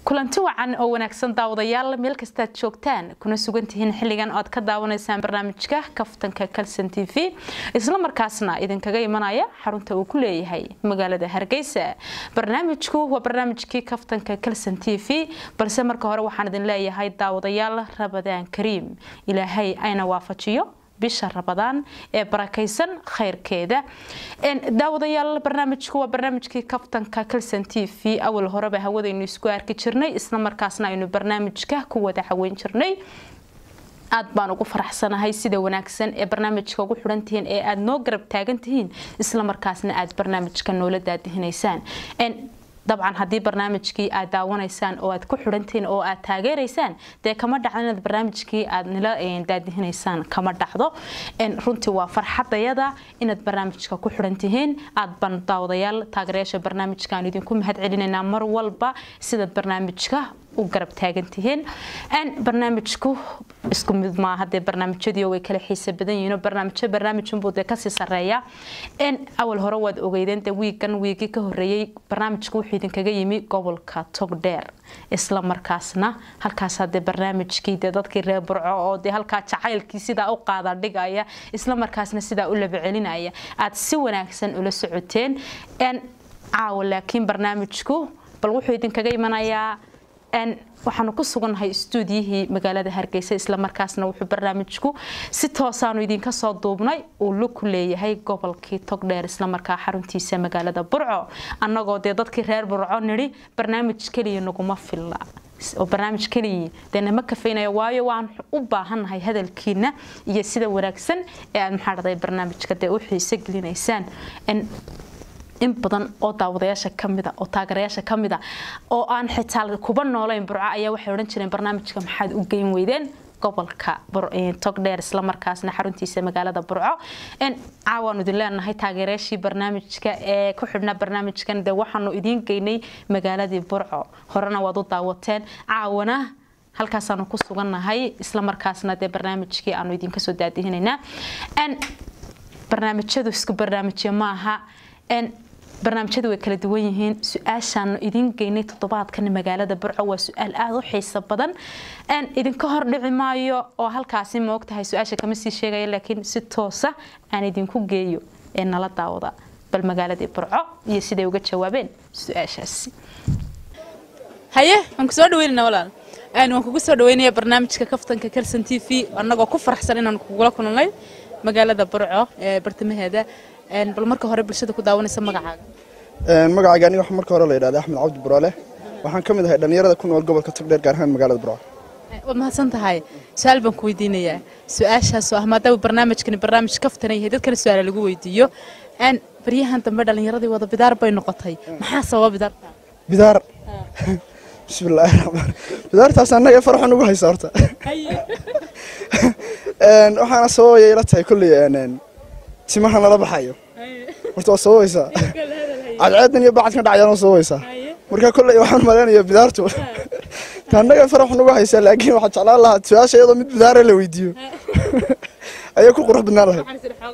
kulanti wacan oo wanaagsan daawadayaal meel kastaad joogtaan kuna sugan tihiin xilligan oad ka daawanaysaan barnaamijka kaftanka kalson t v isla markaasna idinkaga imanaya xarunta uu ku leeyahay magaalada hargeysa barnaamijku waa barnaamijkii kaftanka kalson t v balse marka hore waxaan idin leeyahay daawadayaal rabadaan kariim ilaahay ayna waafajiyo bisha rabadaan ee barakaysan khayrkeeda daawadayaal barnaamijku waa barnaamijkii kaftanka kalson t v awal horeba hawadaynu isku arki jirnay isla markaasna aynu barnaamijka ku wada caweyn jirnay aad baan ugu faraxsanahay sida wanaagsan ee barnaamijka ugu xidhan tihiin ee aada noo garab taagan tihiin isla markaasna aada barnaamijka noola daadihinaysaan dabcan haddii barnaamijkii aad daawanaysaan oo aad ku xidhantihiin oo aad taageeraysaan dee kama dhacdo inaad barnaamijkii aad nila daadihinaysaan kama dhacdo runtii waa farxadayada inaad barnaamijka ku xidhan tihiin aad baan daawadayaal taageerayaasha barnaamijka aan idinku mahad celinaynaa mar walba sidaad barnaamijka u garab taagan tihiin barnaamijku isku mid maaha dee barnaamijyadii way kala xiisa badan yihiin oo barnaamijyo barnaamijunbuu dee kasii sareeya awal hore waad ogeydeen dee wiigan wiigii ka horeeyey barnaamijku wuxuu idinkaga yimi gobolka togdheer isla markaasna halkaasaa dee barnaamijkii dee dadkii reer burco oo dee halkaa jacaylkii sidaa u qaada dhigaya isla markaasna sidaa u laba celinaya aad si wanaagsan ula socoteen caawa laakiin barnaamijku bal wuxuu idinkaga imanayaa waxaanu ku sugannahay stuudiyihii magaalada hargeysa islamarkaasna wuxuu barnaamijku si toosaanu idinka soo duubnay uu lug ku leeyahay gobolkii togdheer islamarkaa xaruntiisa magaalada burco annagoo dee dadkii reer burco nidhi barnaamij keliya naguma filla oo barnaamij keliya dee nama kafaynayo waayo waan u baahannahay hadalkiina iyo sida wanaagsan ee aad maxaa dhahday barnaamijka dee u xiiso gelinaysaan in badan oo daawadayaasha kamida oo taageerayaasha kamida oo aan xitaa kuba noolayn burco ayaa waxay odhan jireen barnaamijka maxaad u geyn weydeen gobolka togdheer islamarkaasna xaruntiisa magaalada burco caawaanu idin leenahay taageerayaashii barnaamijka ee ku xidhnaa barnaamijkan dee waxaanu idiin geynay magaaladii burco horena waad u daawateen caawana halkaasaanu ku sugannahay islamarkaasna dee barnaamijkii aanu idinka soo daadihinaynaa barnaamijyadu isku barnaamijyo maaha barnaamijyadu way kala duwan yihiin su-aashaanu idiin geynay toddobaadkan magaalada burco waa su-aal aada u xiiso badan idinka hor dhici maayo oo halkaasi ma ogtahay su-aasha kama sii sheegaya laakiin si toosa aan idinku geeyo ee nala daawada bal magaaladii burco iyo siday uga jawaabeen su-aashaasi haye waan ku soo dhaweynana walaal waan kugu soo dhaweynaya barnaamijka kaftanka kalson t v annagoo ku faraxsan inaan kugula kulnay magaalada burco ee bartamaheeda bal marka hore bulshada ku daawanaysa magacaaga magacayga aniga waxaa marka hore la yidhahda axmed cabdi buraale waxaan ka mid ahay dhallinyarada ku nool gobolka togdheer gaar ahaan magaalada burco waad mahadsan tahay su-aal baan ku weydiinayaa su-aashaasoo ah maadaama barnaamijkani barnaamij kaftana yahay dadkana su-aala lagu weydiiyo baryahan dambe dhallinyaradii wada bidaar bay noqotay maxaa sababa bidaarta bidaar bismillaahi raxmaan bidaartaas annaga farxan ugu haysa horta waxaana sababaya ila tahay kolley timaha nala baxayo horta waa sababaysaa cadceedan iyo bacadkan dhacayaan waa sababaysaa marka kolley waxaan malaynayaa bidaartu annaga faraxan ugu haysaa laakiin waxaa jeclaan lahaa su-aasha iyadoo mid bidaara la weydiiyo ayay ku qurux badnaan lahayd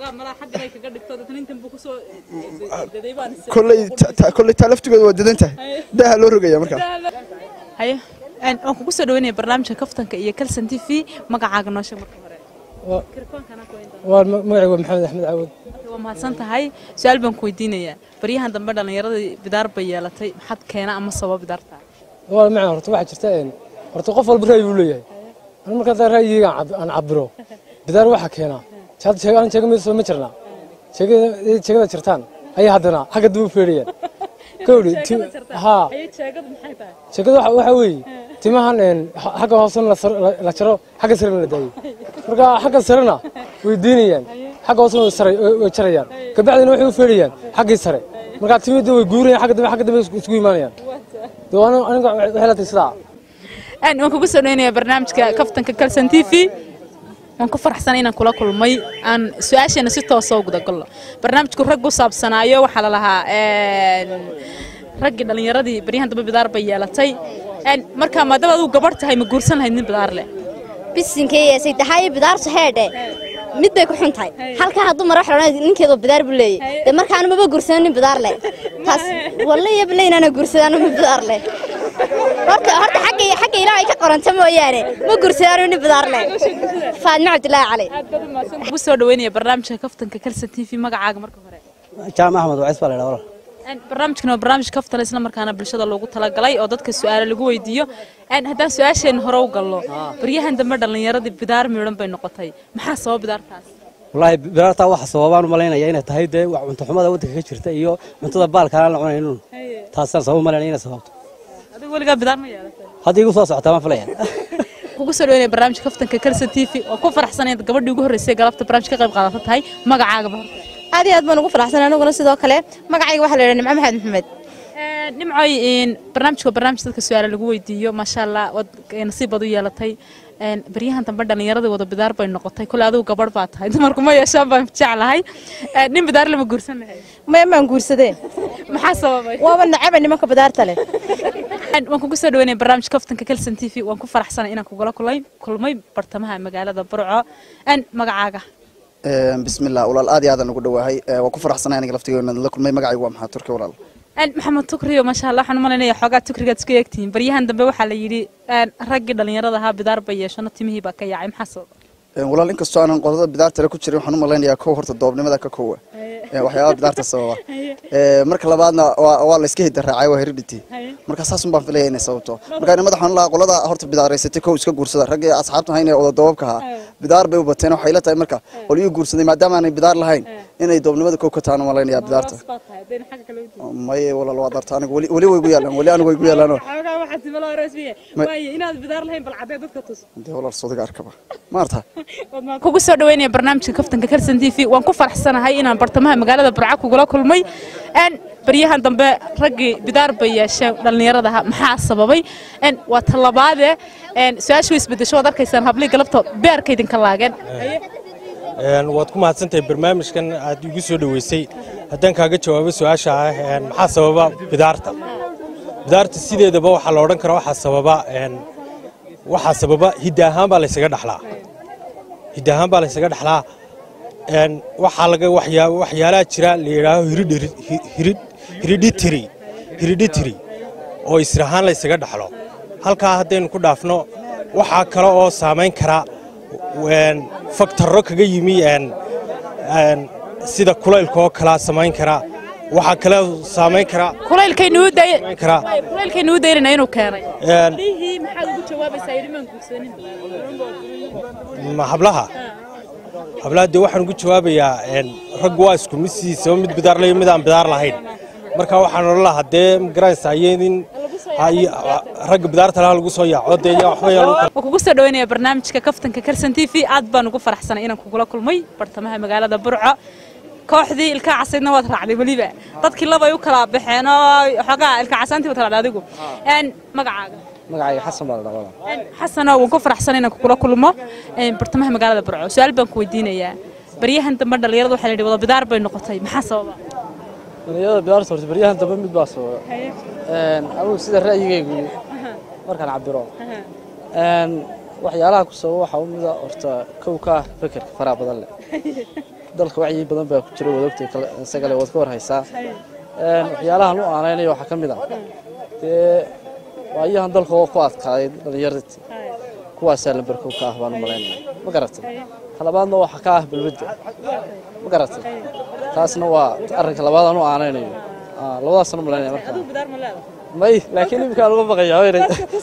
kolley taa laftigooda waa dadan tahay daaha loo rogaya markaa haye waan kugu soo dhaweynaya barnaamijka kaftanka iyo kalson t v magacaaga noo sheeg marka hore magacayga waa maxamed axmed caawad waa mahadsan tahay su-aal baan ku weydiinayaa baryahan dambe dhallinyaradii bidaar bay yeelatay maxaad keena ama sababa bidaarta waa macna horta waxaa jirta horta qof walba ra'yi buu leeyahay anu markaa ra'yigayga aan cabiro bidaar waxaa keenaa aan sheega mid ma jirnaa sheegada jirtaan ayay haddana xagga dib u feedhayaan kowdhi haa sheegada waxaa weeye timahan xagga hoosena la jaro xagga sarena la daayo marka xagga sarena way diinayaan xagga hoosena way jarayaan kabacdina waxay u feedhayaan xaggii sare marka timida way guurayaan xagga dambe xagga dambe isugu imaanayaan aniga waxay la tahay sidaa waan kugu soo dhaweynayaa barnaamijka kaftanka kalson t v waan ku faraxsanay inaan kula kulmay aan su-aasheena si toosa u gudagalno barnaamijku rag u saabsanaayo waxaa la lahaa raggii dhallinyaradii baryahan dambe bidaar bay yeelatay markaa maadaama adigu gabadh tahay ma guursan lahayd nin bidaar leh bisinkeeyesay tahay bidaartu heedhe mid bay ku xun tahay halkaa hadduu mara xidhan ninkeedu bidaar buu leeyahy dee markaanu maba guursan nin bidaar leh taas wallahi yableynaana guursadaan mid bidaar leh horta horta xagga xagga ilaahay ka qoranta mooyaane ma guursadaan nin bidaar leh faadma cabdilaahi cali aad baad umahadsan kugu soo dhaweynaya barnaamijka kaftanka kalsan t v magacaaga marka hore jaamac axmed wacis baa la yidhaha walaal Een, barnaamijkan waa barnaamij kaftan isla markaana bulshada loogu talagalay oo dadka su-aalo lagu weydiiyo Een, haddaan su-aasheen hore u galno baryahan dambe dhallinyaradii bidaar miidhan bay noqotay maxaa sababa bidaartaas wallaahi bidaartaa waxa sababaan u malaynaya inay tahay dee wax cunto xumada waddanka ka jirta iyo cuntada baalka aan la cunaynin taasaan sabab malaynaya inay sababto adigu weligaa bidaar ma yeelatay hadda igu soo socotaa waan filaya kugu soo dhaweynaya barnaamijka kaftanka kalsan t v oo ku faraxsan inaad gabadhii ugu horreysay galabta barnaamij ka qayb qaadata tahay magacaagaba horta aad iyo aad baan ugu faraxsan aniguna sidoo kale magacayga waxaa la yidhaha nimco maxamed maxamed Een, nimcoy een, barnaamijka waa barnaamij dadka su-aalo lagu weydiiyo maasha allah waad nasiib baad u yeelatay Een, baryahan dambe dhallinyaradii wada bidaar bay noqotay kule adigu gabadh baa tahay dumarku ma yeeshaan baan jeclahay Een, nin bidaar lama guursan lahay maya maan guursadeen maxaa sababay waaba nacaba nimanka bidaarta leh Een, waan kugu soo dhaweynaya barnaamijka kaftanka kalsan t v waan ku faraxsanay inaan kugula kulay kulmay bartamaha magaalada burco Een, magacaaga bismillah walaal aad iyo aadaan ugu dhawaahay Eh, waan ku faraxsanahay aniga laftigeena la kulmay magacaygu waa maxaa turki walaal Een, maxamed tukriyo maasha allah waxaan u malaynayaa xoogaa tukrigaad isku eegtihiin baryahan dambe waxaa la yidhi een, raggii dhallinyarada ahaa bidaar bay yeeshano timihii baa ka yaacay maxaa sababa Eh, walaal inkastoo aanan qodada bidaartale ku jirin waxaan u malaynayaa kow horta doobnimada ka kowa Eh, waxyaabaha bidaarta sababa Eh, marka labaadna waa waa la iska hidaraacay waa heredity marka saasun baan filaya inay sababto marka ina madaxan lahaa qolada horta bidaaraysatay kow iska guursada raggii asxaabta hayn ee odadoobabka ahaa bidaar bay u bateen waxay la tahay marka qolyuu guursaday maadaama aanay bidaar lahayn inay doobnimada kow ka tahan u malaynayaa bidaarta maye walaal waa darta aniga weli weli way gu yaalaan weli anigu way gu yaalaanoo inaad bidaar lahayn bal cadee dadka tus dee walaal sodiga arkaba maarta kugu soo dhaweynaya barnaamijka kaftanka kalsan t v waan ku faraxsanahay inaan bartamaha magaalada burco kugula kulmay Een, baryahan dambe raggii bidaar bay yeesheen dhallinyarada ahaa maxaa sababay Een, waa talabaade een, su-aasha way isbedesho waad arkaysaan hablii galabta beerka idinka laageen Een, waad ku mahadsantahay barnaamijkan aad igu soo dhoweysay haddaan kaaga jawaabo su-aasha ah een, maxaa sababa bidaarta bidaarta sideedaba waxaa la odhan karaa waxaa sababa een, waxaa sababa hidda ahaan baa laysaga dhaxlaa hidda ahaan baa laysaga dhaxlaa een, waxaa laga waxyaa waxyaalaha jira la yidhaaho hereditary- hered- hereditary hereditary oo isir ahaan laysaga dhaxlo halkaa haddaynu ku dhaafno waxaa kale oo saamayn kara een, faktarro kaga yimi een, een, sida kulaylka oo kalaa samayn kara waxaa kale saamayn kara kulaylkaynu u day samayn kara kulaylkaynu u daynayna inuu keenay een, lihii maxaad ugu jawaabaysaa yidhi maan guursanin ma hablaha hablaha dee waxaan ugu jawaabayaa een, raggu waa isku mid sidiisaba mid bidaar layo mid aan bidaar lahayn marka waxaan odhan lahaa dee magaranaysaa iyadin ragga bidaarta laha lagu soo yaaco dee yaa waxba yaa lagu kala waan kugu soo dhaweynaya barnaamijka kaftanka kalsan t v aad baan ugu faraxsanay inaan kugula kulmay bartamaha magaalada burco kooxdii ilkaa casaydna waad raacday weliba dadkii labay u kala baxeen oo xoogaa ilka casaantii waad raacday adigu Een, magacaaga magacayga xasan baa la dhaha walaal Een, xasano waan ku faraxsanay inaan kugula kulmo een, bartamaha magaalada burco su-aal baan ku weydiinayaa baryahan dambe dhallinyarada waxaa la yidhi wada bidaar bay noqotay maxaa sababa dhalinyarada bidaarta horta baryahan dambe mid baa sababa anugu sida ra'yigaygu markaan cabiro Een, waxyaalaha ku sababa waxaa u mida horta kow ka ah fekerka faraha badan leh dalka wacyi badan baa ku jira wadogtay isagale waad ka war haysaa Een, waxyaalahan u aanaynayo waxaa ka mid ah dee waayahan dalka oo ku adkaaday dhallinyaradii kuwaasaa lambar kow ka ah baan u malaynaya ma garatay talabaadna waxaa ka ah balwadda ma garatay taasna waa arrinka labaad aan u aanaynayo Ah, labadaasaan u malaynaya markaa may laakiin iminkaan uga baqayaa weynay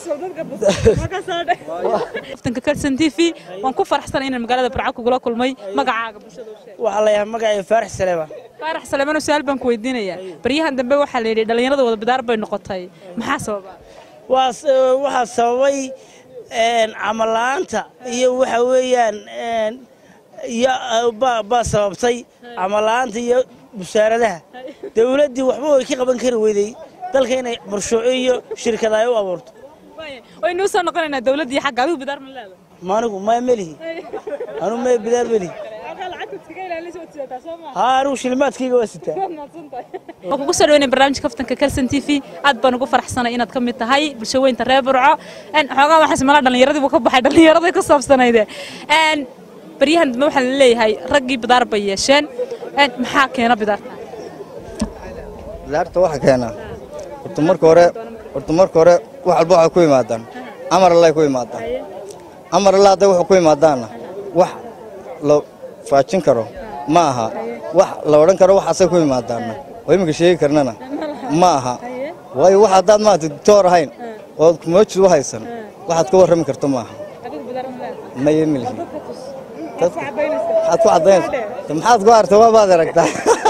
kaftanka kalsan t v waan ku faraxsanay inaan magaalada burco kugula kulmay magacaaga bulshada u sheeg waxaa la yahay magacay faarax saleeba faarax saleemano su-aal baan ku weydiinayaa baryahan dambe waxaa la yidhi dhallinyarada wada bidaar bay noqotay maxaa sababa waa s- waxaa sababay een, camal la'aanta iyo waxa weeyaan een, iyo uh, baa baa sababtay camal la'aanta iyo musaaradaha dowladdii waxba way ka qaban kari weyday dalka inay marshuuco iyo shirkada ay u abuurto waynu usoo noqonaynaa dowladdii xagga adigu bidaar ma leedahay maanigu ma melihi anu ma bidaar melihi haa anigu shilimaadkayga waa sitaa waan kugu soo dhaweynaya barnaamijka kaftanka kalsan t v aad baan ugu faraxsanay inaad ka mid tahay bulsho weynta reer burco Een, xoogaa waxaa ismala dhallinyaradii buu ka baxay dhallinyaraday ka saabsanayde Een, baryahan dambe waxaa la leeyahay raggii bidaar bay yeesheen Een, maxaa keena bidaarta bidaarta waxa keena horta marka hore horta marka hore wax walba waxay ku yimaadaan amar allay ku yimaadaan amar alla hadday wuxuu ku yimaadaanna wax la faajin karo ma aha wax la odhan karo waxaasay ku yimaadaanna oo iminka sheegi karnana ma aha waayo wax haddaad maarata doctoor ahayn ood moojid u haysan waxaad ka warrami karto ma aha maya milhi maxaad ku caddaynaysa maxaad ku aragta waabaad aragtaa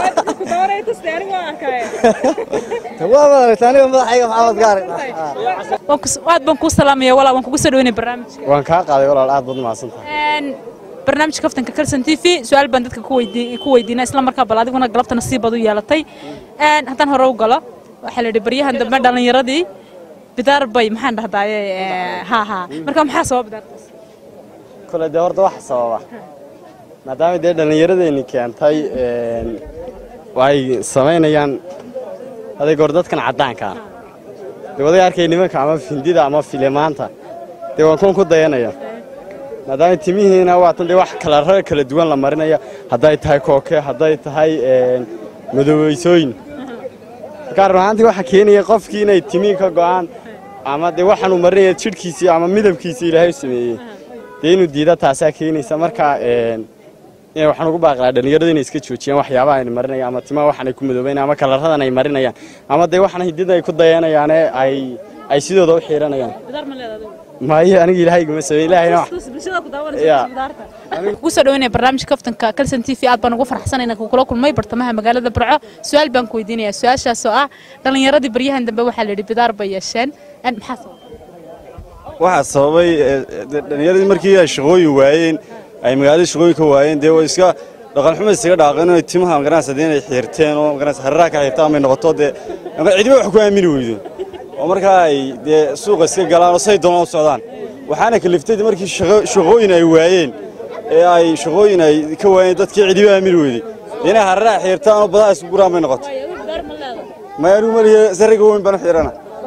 waabaad aragtaa aniga madaxayga maxaamaad ka aragtaa aad baan kuu salaamaya walaa waan kugu soo dhaweynaya barnaamijka waan kaa qaaday walaal aad baad mahadsantahay Een, barnaamijka kaftanka kalson t v su-aal baan dadka ku weydii- ku weydiinaa isla markaa bal adiguna galabta nasiibad u yeelatay Een, haddaan hore u galo waxaa la yidhi baryahan dambe dhallinyaradii bidaar bay maxaan dhahdaaye ee, haa haa marka maxaa sababa bidaartaas kole dee horta wax sababa maadaama dee dhallinyaradeenni keentay een, ay samaynayaan aday goor dadkan caddaanka ah dee waday arkay nimanka ama findida ama filemaanta dee waan kuwan ku dayanaya maadaama timihiina waatan dee wax kalarada kala duwan la marinaya hadday tahay kooke hadday tahay een, madoobeysooyin markaa run ahaantii waxaa keenaya qofkii inay timihii ka go'aan ama dee waxaanuu marinaya jidhkiisii ama midabkiisii ilaahay u sameeyey dee inuu diida taasaa keenaysa marka een, in waxaan ugu baaqlaa dhallinyaradu inay iska joojiyaan waxyaabaha ay marinayaan ama timaha waxan ay ku madoobeynayaan ama kalaradan ay marinayaan ama dee waxan hidida ay ku dayanayaane ay ay sidooda u xiiranayaan bidaar ma leedahay maayo aniga ilaahay iguma sameyn ilaahayna wax bulshada ku Ya. daawanaysa bidaarta kugu soo dhaweynaya barnaamijka kaftanka kalson t v aad baan ugu farxsanay inaan kula kulmay bartamaha magaalada burco su-aal baan ku weydiinayaa su-aashaas oo ah dhallinyaradii baryahan dambe waxaa la yidhi bidaar bay yeesheen Een, maxaa sababa waxaa sababay eh, de- dhallinyaradii markii ay shaqooyin waayeen ay magaalada shaqooyin ka waayeen dee way iska dhaqan xumo isaga dhaaqeen oo timaha magaranaysa dee inay xiirteen oo magaranaysa hararaha ka xiirtaan may noqoto dee ama cidiba wax ku aamini weydo oo markaa ay dee suuqa iska galaan oo say doonaan u socdaan waxaana kaliftay dee markii shaqo- shaqooyin ay waayeen ee ay shaqooyin ay ka waayeen dadkii cidiba aamini weyday dee inay hararaha xiirtaan oo badaha isku guraan may noqoto maya anigu malihi sariga weyn baan u xiirana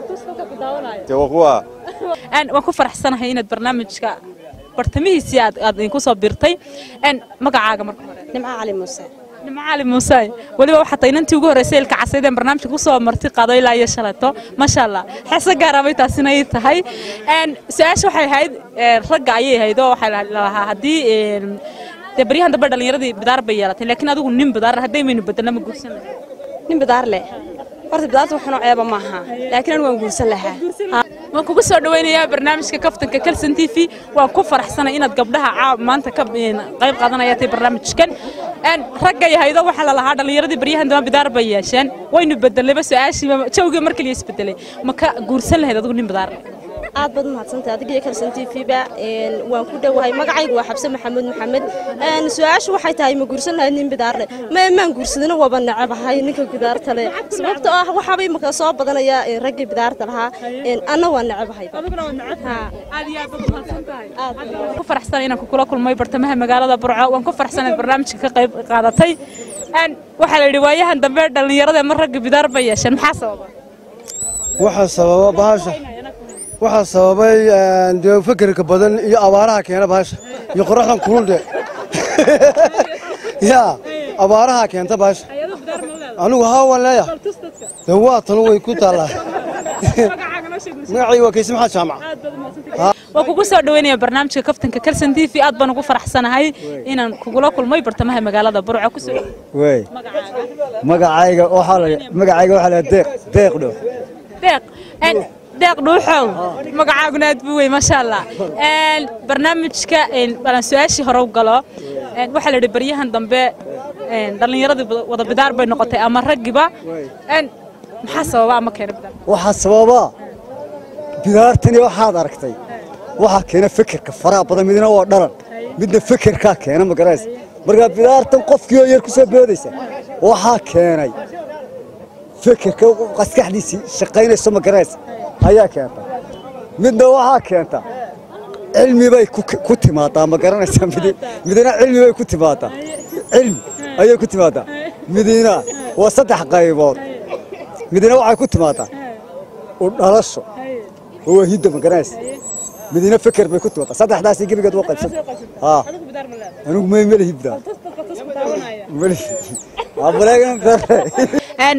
dee waa kuwa Een, waan ku faraxsanahay inaad barnaamijka bartamihiisii aad aad idinku soo birtay Een, magacaaga marka hore nimco cali muuse nimco cali muuse weliba waxaa tahay inantii ugu horreysay ilka casaydeen barnaamijka ku soo marti qaado ilaa iyo shalato maasha allah xeese gaara bay taasina ii tahay Een, su-aasha waxay ahayd ee, ragga ayay ahayd oo waxaa la lahaa haddii een, dee baryahan dambe dhallinyaradii bidaar bay yeelatay laakiin adigu nin bidaar hadday maynu bedelna ma guursan lahayn nin bidaar leh horta bidaarta waxunoo ceeba maaha laakiin anigu waan guursan lahaa waan kugu soo dhaweynayaa barnaamijka kaftanka kalson t v waan ku faraxsanay inaad gabdhaha caa- maanta ka een, qayb qaadanaya tay barnaamijkan Een, ragga yahaydo waxaa la lahaa dhallinyaradii baryahan dambe bidaar bay yeesheen waynu bedelayba su-aashiiba jawgii mar kaliya isbedelay ma ka guursan lahayd adigu nin bidaar leh aad baad umahadsantahay adigiyo kalsan t v ba een, waan ku dhowahay magacaygu waa xabse maxamuud maxamed Een, su-aashu waxay tahay ma guursan lahayd nin bidaar leh ma maan guursadina waaba necabahay ninka bidaarta leh sababtoo ah waxaaba imika soo badanaya een, raggii bidaarta lahaa Een, anna waa necabahay ku faraxsan inaan kula kulmay bartamaha magaalada burco waan ku faraxsanayd barnaamijka ka qayb qaadatay Een, waxaa la yidhi waayahan dambe dhallinyarada ma ragga bidaar bay yeesheen maxaa sababa waxaa sababa bahasha waxaa sababay een, dee fekerka badan iyo abaaraha keena bahasha iyo qoraxdan kululdhe ya abaaraha keenta bahasha anigu haa waan leeyahay dee waa tan way ku taallaa magacayga waa kayse maxaad jaamac waan kugu soo dhaweynaya barnaamijka kaftanka kalson t v aad baan ugu faraxsanahay inaan kugula kulmay bartamaha magaalada burco ku soo wey magacayga waxaa la magacayga waxaa la deeq deeq dhow deeq Een, deeq dhuuxow magacaaguna aad buu wey maasha allah Een, barnaamijka een, balan su-aashii hore u galo Een, waxaa la yidhi baryahan dambe een, dhallinyaradii wada- wada bidaar bay noqotay ama raggiba Een, maxaa sababa ama keena bidaar waxaa sababa bidaartani waxaad aragtay waxaa keena fekerka faraha badan midna waa dhalan midna fekerkaa keena magaraysa markaa bidaartan qofkii oo yar ku soo boodaysa waxaa keenay fekerka maskaxdiisii shaqaynayso magaraysa ayaa keenta midna waxaa keenta cilmi bay ku ku timaadaa ma garanaysaa midi- midna cilmi bay ku timaadaa cilmi ayay ku timaadaa midina waa saddex qaybood midna waxay ku timaadaa u dhalasho oo waa hidda ma garanaysa midna feker bay ku timaadaa saddexdaasi gebigeed waa qaybsan haa anigu may melihi bidaa melihi waa maleegan Een,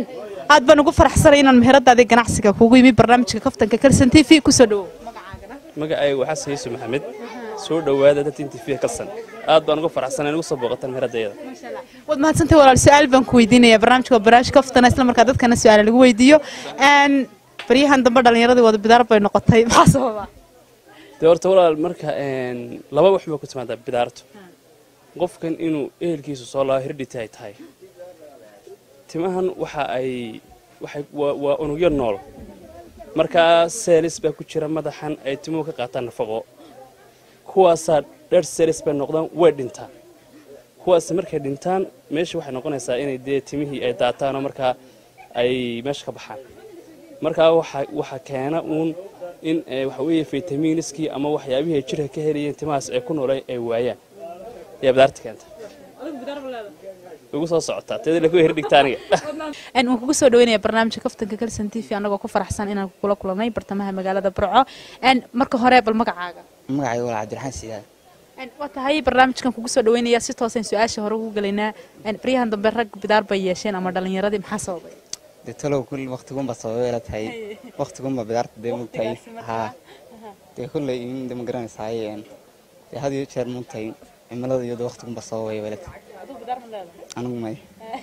aad baan ugu faraxsanay inaan meheradaadii ganacsiga kugu yimi barnaamijka kaftanka kalsan t v kusoo dhawow magacaygu waa xasan yuusuf maxamed soo dhowaada dadin tv kalsan aad baan ugu faraxsanay in ugu soo booqataan meheradayada waad mahadsantahay walaal su-aal baan ku weydiinaya barnaamijka waa barnaamij kaftana isla markaa dadkana su-aala lagu weydiiyo Een, baryahan dambe dhallinyaradii wada bidaar bay noqotay maxaa sababa dee horta walaal marka een, laba wax baa ku timaadaa bidaartu qofkan inuu ehelkiisu soo laabo hirdhiti ay tahay timahan waxa ay waxay waa waa unugyo nool markaa seelis baa ku jira madaxan ay timuhu ka qaataan nafaqo kuwaasaa dheer seelis bay noqdaan way dhintaan kuwaas markay dhintaan meesha waxay noqonaysaa inay dee timihii ay daataan oo markaa ay meesha ka baxaan markaa waxa waxa keena uun in eh, waxa weeye faytamiiniskii ama waxyaabihii ay jirka ka helayeen timahaas ay ku nooleen ay waayaan ayaa bidaarta keenta ugu soo socotaa teeda laku hirdhigta aniga Een, waan kugu soo dhaweynaya barnaamijka kaftanka kalsan t v anagoo ku faraxsan inaan kula kulanay bartamaha magaalada burco Een, marka hore bal magacaaga magacayga waa cabdiraxmaan siyaad Een, waa tahay barnaamijkan kugu soo dhaweynaya si toosan su-aasha hore ugu gelaynaa Een, baryahan dambe rag bidaar bay yeesheen ama dhallinyaradii maxaa sababay dee talow kulli waqtigunba sababay la tahay waqtigunba bidaarta dee mugtahay haa dee kulley in de ma garanaysaay een, dee had iyo jeer mugtahay cimilada iyado waqtigunba sababay bay la tahay anigu may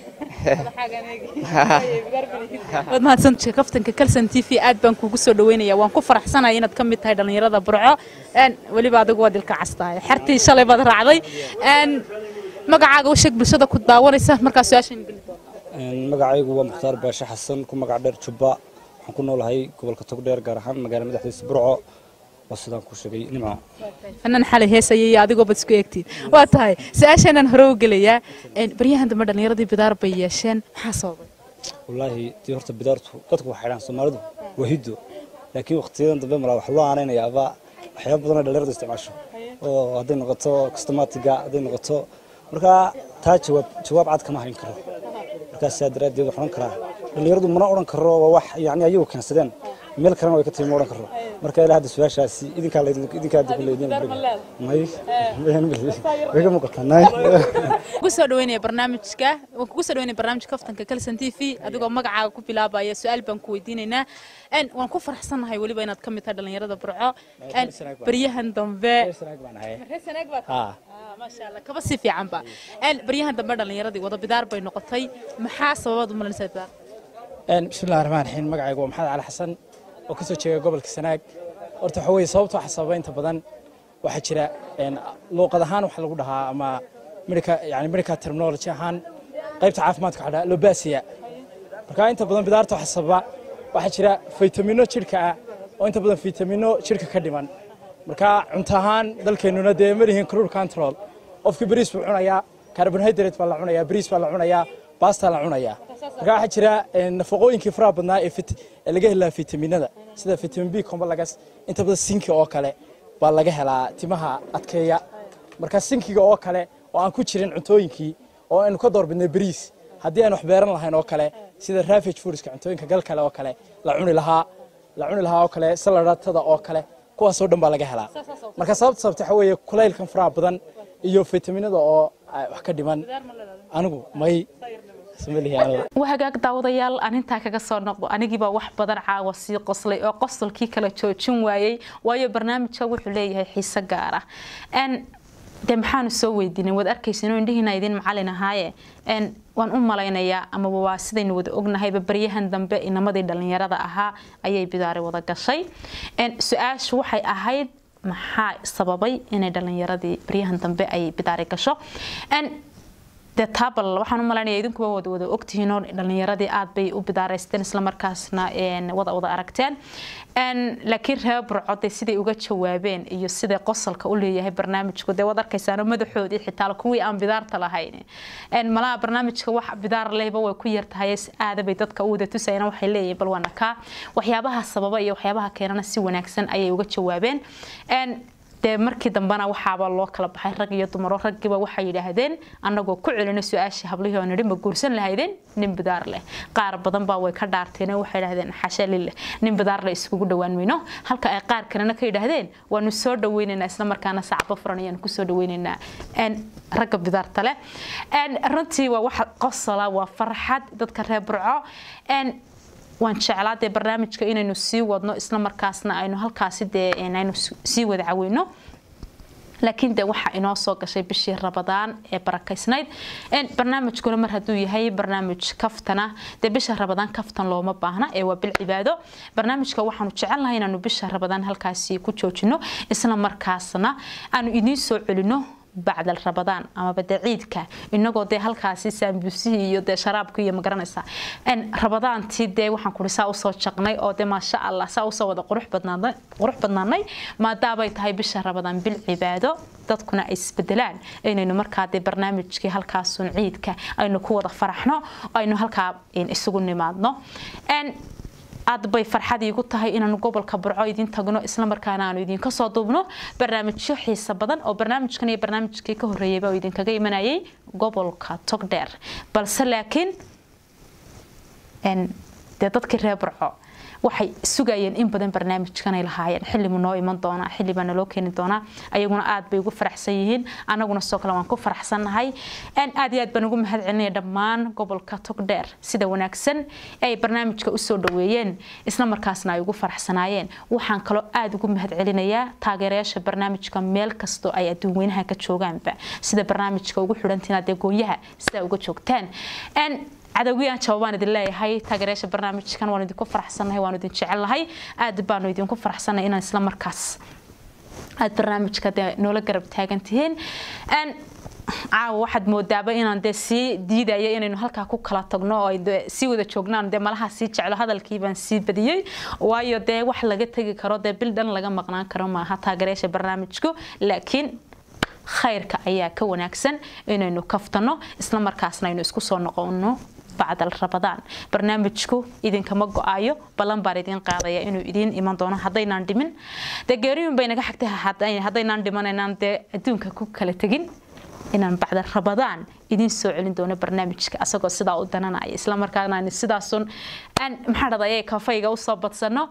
waad mahadsantahay kaftanka kalsan t v aad baan kugu soo dhaweynaya waan ku faraxsanahay inaad ka mid tahay dhallinyarada burco Een, weliba adigu waad ilka castahay xertii shalay baad raacday Een, magacaaga u sheeg bulshada ku daawanaysa markaa su-aashan geli doonta magacaygu waa mukhtaar baashe xasan ku magac dheer jubba waxaan ku noolahay gobolka togdheer gaar ahaan magaala madaxdiisa burco waa sidaan ku sheegay nimco fanaan xalay heesaya iyo adigoo bad isku eegtiin waa tahay su-aasheenaan hore u gelayaa Een, baryahan dambe dhallinyaradii bidaar bay yeesheen maxaa sababay wallaahi dii horta bidaartu dadku waxay dhahaan soomaalidu waa hiddo laakiin waqtiyadan dambe malaa wax loo aanaynayaaba waxyaaba badan oo dhallinyaradu isticmaasho oo hadday noqoto kastomatiga hadday noqoto markaa taa jawaab jawaab cad kama hayn karo markaa sidaa daraaddeed waxaan odhan karaa dhallinyaradu mana odhan karo waa wax yacni ayagu keensadeen meel kalena way ka timi ma odhan karo marka ilaa hadda su-aashaasi idinkaa laydin idinkaa hadda ku leydin may way ka muuqataa nay kugu soo dhaweynaya barnaamijka waan kugu soo dhaweynaya barnaamijka kaftanka kalsan t v adigoo magacaaga ku bilaabaya su-aal baan ku weydiinaynaa Een, waan ku faraxsanahay weliba inaad ka mid tahay dhallinyarada burco Een, baryahan dambe Reer Sanaag baad tahay? Ah, maasha Allah, kaba si fiicanba Een, baryahan dambe dhallinyaradii wada bidaar bay noqotay maxaa sababaad u malinaysaa bidaar bismillahi raxmaan raxiim magacaygu waa maxamed cali xasan oo kasoo jeeda gobolka sanaag horta waxa weeye sababta waxa sababa inta badan waxaa jira een, luuqad ahaan waxa lagu dhahaa ama medica yani medical terminology ahaan qaybta caafimaadka waxa la dhahaa lobasiya marka inta badan bidaarta waxa sababa waxaa jira faytamino jidhka ah oo inta badan faytamino jidhka ka dhiman marka cunto ahaan dalkeennuna dee ma lihin crude control qofkii bariis buu cunayaa carbohydrate baa la cunayaa bariis baa la cunayaa basta la cunayaa marka waxaa jira een, nafaqooyinkii faraha badnaa ee fit- ee laga helaa fitaminada sida vitamin b complex inta badan sinki oo kale baa laga helaa timaha adkeeya marka sinkiga oo kale oo aan ku jirin cuntooyinkii oo aynu ka doorbidnay bariis haddii aan wax beeran lahayn oo kale sida ravage foodska cuntooyinka gal kale oo kale la cuni lahaa la cuni lahaa oo kale saladatada oo kale kuwaasoo dhan baa laga helaa marka sababta sababta waxa weeye kulaylkan faraha badan iyo fitaminada oo ah, wax ka dhiman anigu may ismalihi anigu waa hagaag daawadayaal aan intaa kaga soo noqdo anigiibaa wax badan caawa sii qoslay oo qosolkii kala joojin waayey waayo barnaamijka wuxuu leeyahay xiise gaar ah Een, dee maxaanu soo weydiinay waad arkaysa inuu indhihiina idin macalin ahaaye Een, waan u malaynayaa amaba waa sidaynu wada ognahayba baryahan dambe inamadii dhallinyarada ahaa ayay bidaari wada gashay Een, su-aashu waxay ahayd maxaa sababay inay dhallinyaradii baryahan dambe ay bidaari gasho Een, dee taabal waxaan u malaynaya idinkuba wada wada ogtihiin oo dhallinyaradii aad bay u bidaaraysteen islamarkaasna een, wada wada aragteen Een, laakiin reer burcode siday uga jawaabeen iyo siday qosolka u leeyahay barnaamijku dee waad arkaysaano madaxoodii xitaa kuwii aan bidaarta lahayn Een, malaha barnaamijka wax bidaar lehba way ku yartahay aada bay dadka u wada tusayana waxay leeyihiin bal waana kaa waxyaabaha sababa iyo waxyaabaha keenana si wanaagsan ayay uga jawaabeen Een, dee markii dambena waxaaba loo kala baxay rag iyo dumaro raggiiba waxay yidhaahdeen annagoo ku celina su-aashii hablihii oo nidhi ma guursan lahaydeen nin bidaar leh qaar badan baa way ka dhaarteen oo waxay yidhahdeen xasha lileh nin bidaar leh iskugu dhowaan mayno halka ay qaar kalena ka yidhaahdeen waanu soo dhaweynaynaa isla markaana sacbo furan ayaanu kusoo dhaweynaynaa ragga bidaarta leh runtii waa waxa qosola waa farxad dadka reer burco waan jeclaa dee barnaamijka inaynu sii wadno isla markaasna aynu halkaasi dee aynu sii wada caweyno laakiin de waxa inoo soo gashay bishii rabadaan ee barakaysnayd barnaamijkuna mar hadduu yahay barnaamij kaftana dee bisha rabadaan kaftan looma baahna ee waa bil cibaado barnaamijka waxaanu jecelnahay inaanu bisha rabadaan halkaasi ku joojino isla markaasna aanu idiin soo celino bacdal rabadaan amaba dee ciidka inagoo dee halkaasi saambusihii iyo dee sharaabka iyo magaranaysa rabadaantii dee waxaan kuri saa usoo jaqnay oo dee maasha allah saa usoo wada qurux badnaanay qurux badnaanay maadaabay tahay bisha rabadaan bil cibaado dadkuna ay isbedelaan inaynu markaa dee barnaamijkii halkaasun ciidka aynu ku wada faraxno aynu halkaa isugu nimaadno aad bay farxad iigu tahay inaanu gobolka burco idin tagno isla markaana aanu idinka soo duubno barnaamijyo xiisa badan oo barnaamijkan iyo barnaamijkii ka horreeyayba oo idinkaga imanayay gobolka togdheer balse laakiin dee dadkii reer burco waxay sugayeen in badan barnaamijkanay lahaayeen xilimu noo iman doonaa xilibaa naloo keeni doonaa ayaguna aad bay ugu faraxsan yihiin anaguna sidoo kale waan ku faraxsannahay aad iyo aad baan ugu mahad celinaya dhammaan gobolka togdheer sida wanaagsan ee ay barnaamijka usoo dhaweeyeen isla markaasna ay ugu faraxsanaayeen waxaan kaloo aad ugu mahad celinayaa taageerayaasha barnaamijka meel kastoo ay adduun weynaha ka joogaanba sida barnaamijka ugu xidhantiin adee goonyaha sida uga joogtaan cadawgiyaan jawabaan idin leeyahay taageerayaasha barnaamijkan waan idinku faraxsannahay waan idin jecelnahay aad baanu idinku faraxsannahay inaan isla markaas aad barnaamijka dee noola garab taagan tihiin caawa waxaad moodaaba inaan dee sii diidaya inaynu halkaa ku kala tagno oo sii wada joognaan dee malaha sii jeclo hadalkii baan sii badiyey waayo dee wax laga tegi karo dee bil dhan laga maqnaan karo maaha taageerayaasha barnaamijku laakiin khayrka ayaa ka wanaagsan inaynu kaftano isla markaasna aynu isku soo noqono bacdal rabadaan barnaamijku idinkama go-ayo ballan baan idiin qaadaya inuu idiin iman doono haddaynaan dhimin dee geeriyun bay naga xigtay haddaynaan dhimanaynaan dee adduunka ku kala tegin inaan bacda rabadaan idiin soo celin doono barnaamijka asagoo sidaa u dananaya isla markaana aan sidaasun maxaa dhadayay kafayga usoo badsano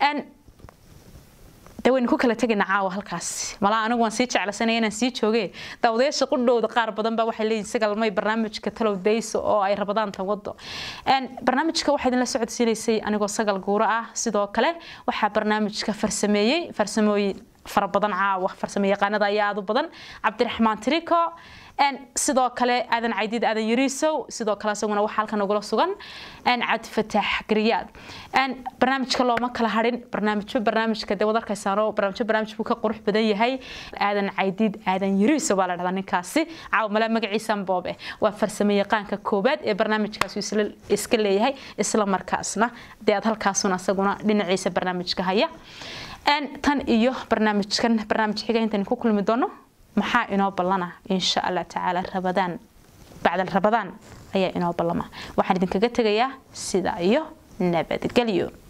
de waynu ku kala tegayna caawa halkaas malaa anigu waan sii jeclasanaya inaan sii jooge daawadayaasha qudhowda qaar badan baa waxay leeyihin sagalmay barnaamijka talow dayso oo ay rabadaanta wado barnaamijka waxaa idinla socodsiinaysay anigoo sagal guuro ah sidoo kale waxaa barnaamijka farsameeyey farsamooyin fara badan caawa farsamo yaqaanada ayaa aad u badan cabdiraxmaan tiriko sidoo kale aadan caydiid aadan yariisow sidoo kale isaguna waxaa halkan ugula sugan cabdi fataax gariyaad barnaamijka looma kala harin barnaamijyo barnaamijka dee wad arkaysaano barnaamijyo barnaamij buu ka qurux badan yahay aadan caydiid aadan yariisow baa la dhahdaa ninkaasi caawa malaa magaciisan boobe waa farsamo yaqaanka koobaad ee barnaamijkaasi iska leeyahay isla markaasna dee aad halkaasun asaguna dhinaciisa barnaamijka haya tan iyo barnaamijkan barnaamij xiga intaan ku kulmi doono maxaa inoo ballana insha allah tacaala rabadaan bacdal rabadaan ayaa inoo ballama waxaan idinkaga tegayaa sida iyo nabadgelyo